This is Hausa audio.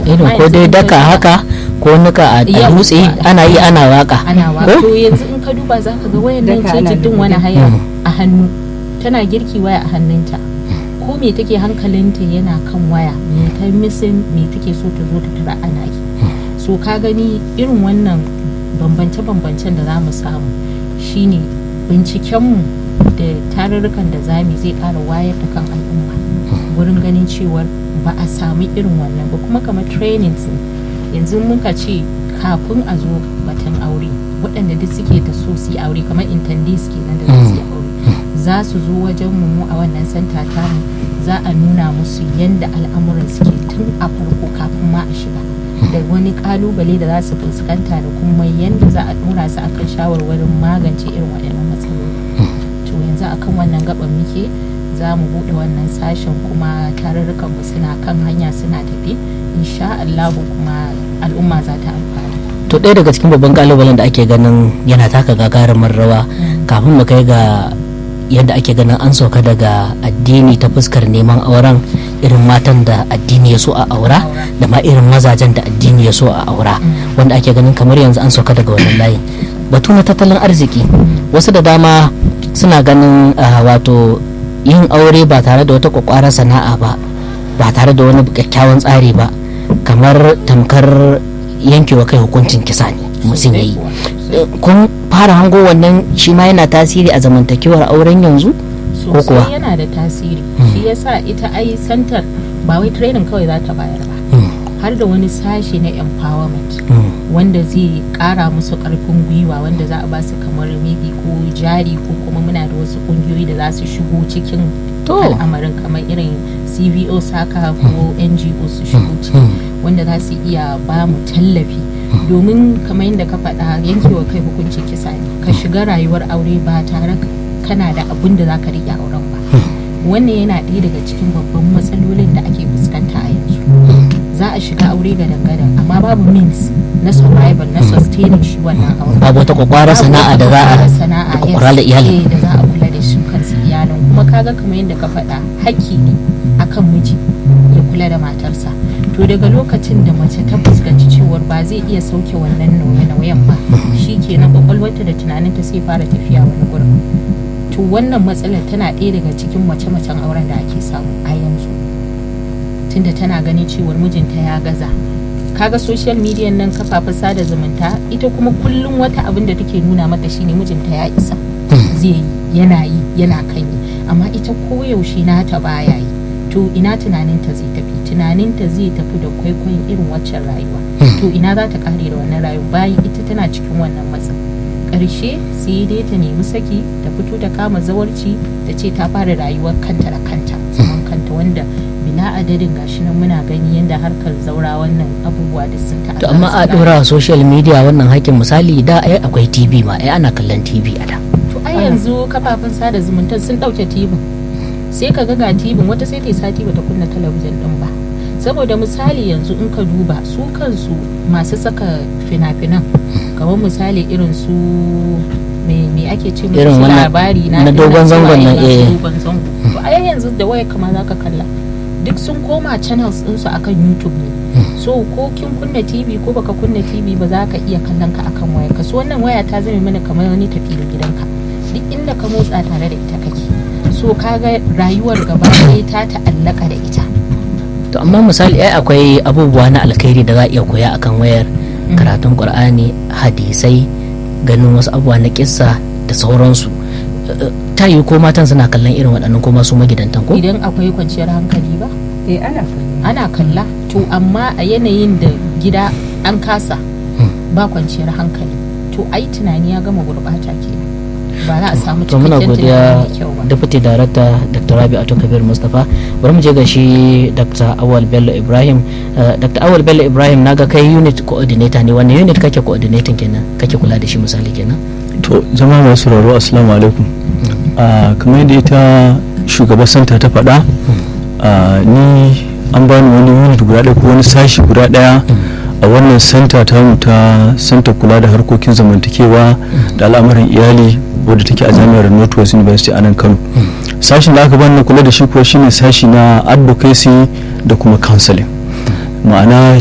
irin ko dai daka haka ko nika a dutse ana yi ana waka ana waka to yanzu in ka duba za ka ga wayan nan ce jiddin wani haya a hannu tana girki waya a hannunta ko me take hankalinta yana kan waya me ta misin me take so ta zo ta tara ana yi so ka gani irin wannan bambance-bambancen da za mu samu shine bincikenmu da tarurrukan da zami zai ƙara wayar da kan al'umma wurin ganin cewar ba a samu irin wannan ba kuma kamar trainings yanzu muka ce kafin a zo batun aure waɗanda duk suke da so su aure kamar intendees kenan da su yi aure za su zo wajen mu a wannan santa tamu za a nuna musu yadda al'amuran suke tun a farko kafin ma a shiga da wani kalubale da za su fuskanta da kuma yadda za a dora su akan shawarwarin magance irin waɗannan matsaloli to yanzu akan wannan gaban muke za mu buɗe wannan sashen kuma tarurrukan mu suna kan hanya suna tafi insha Allah kuma al'umma za ta amfana to ɗaya daga cikin babban kalubalen da ake ganin yana taka gagarumin rawa kafin mu kai ga yadda ake ganin an sauka daga addini ta fuskar neman auren irin matan da addini ya so a aura da ma irin mazajen da addini ya so a aura wanda ake ganin kamar yanzu an sauka daga wannan layin batu na tattalin arziki wasu da dama suna ganin wato yin aure ba tare da wata kwakwarar sana'a ba ba tare da wani kyakkyawan tsari ba kamar tamkar yankewa kai hukuncin kisa ne mutum ya yi kun fara hango wannan shi ma yana tasiri a zamantakewar auren yanzu ko kuwa sosai yana da tasiri shi yasa ita ai santar ba wai training kawai za ta bayar ba har da wani sashe na empowerment wanda zai kara musu karfin gwiwa wanda za a ba su kamar maybe ko jari ko kuma muna da wasu kungiyoyi da za su shigo cikin al'amarin kamar irin cvo saka ko ngo su shigo ciki wanda za su iya ba mu tallafi domin kamar yadda ka faɗa yankewa kai hukuncin kisa ne ka shiga rayuwar aure ba tare kana da abun da za ka riƙe auren ba wannan yana ɗaya daga cikin babban matsalolin da ake fuskanta a yanzu za a shiga aure ga dangadan amma babu means na survival na sustaining shi wannan aure babu wata kwakwara sana'a da za a sana'a kwakwara da iyali da za a kula da shi kansu iyalin kuma kaga kamar yadda ka faɗa hakki ne akan miji ya kula da matarsa to daga lokacin da mace ta fuskanci cewar ba zai iya sauke wannan nauye-nauyen ba shi kenan kwakwalwarta da tunaninta sai fara tafiya wani gurin to wannan matsalar tana ɗaya daga cikin mace-macen auren da ake samu a yanzu tunda tana ganin cewar mijinta ya gaza kaga social media nan kafafen sada zumunta ita kuma kullum wata abin da take nuna mata shine mijinta ya isa zai yi yana yi yana kan yi amma ita koyaushe nata baya yi to ina tunaninta zai tafi tunaninta zai tafi da kwaikwayon irin waccan rayuwa to ina za ta kare da wannan rayuwa bayan ita tana cikin wannan matsin ƙarshe sai dai ta nemi saki ta fito ta kama zawarci ta ce ta fara rayuwar kanta da kanta zaman kanta wanda bila adadin gashi nan muna gani yadda harkar zaura wannan abubuwa da sun ta to amma a dora social media wannan hakin misali da ai akwai tv ma ai ana kallon tv a da to ai yanzu kafafen sada zumunta sun dauke tv sai ka ga ga tv wata sai ta sati bata kunna talabijin din ba saboda misali yanzu in ka duba su kansu masu saka fina-finan kamar misali irin su me ake ce musu labari na dogon zangon nan eh dogon zango to a yanzu da waya kama zaka kalla duk sun koma channels ɗinsu akan youtube ne so ko kin kunna tv ko baka kunna tv ba za ka iya kallon ka akan waya ka so wannan waya ta zame mana kamar wani tafi da gidanka duk inda ka motsa tare da ita kake so kaga rayuwar gaba ɗaya ta ta'allaka da ita to amma misali ai akwai abubuwa na alkhairi da za a iya koya akan wayar karatun qur'ani hadisai ganin wasu abubuwa na kissa da sauransu ta yi ko matan suna kallon irin waɗannan ko masu magidantan ko idan akwai kwanciyar hankali ba eh ana kalla ana kalla to amma a yanayin da gida an kasa ba kwanciyar hankali to ai tunani ya gama gurbata ke ba za a samu to muna cikakken godiya tunani mai kyau ba deputy director dr rabi ato kabir mustapha bari mu je ga shi dr awal bello ibrahim Uh, dr awal bello ibrahim naga kai unit coordinator ne wannan unit kake coordinating kenan kake kula da shi misali kenan to jama'a masu sauraro assalamu alaikum Ah, kamar yadda ita shugaban santa ta faɗa ah, ni an bani wani unit guda ɗaya ko wani sashi guda ɗaya a wannan santa ta mu ta santa kula da harkokin zamantakewa da al'amuran iyali wadda take a jami'ar northwest university a nan kano sashin da aka bani na kula da shi kuwa shine sashi na advocacy da kuma counseling ma'ana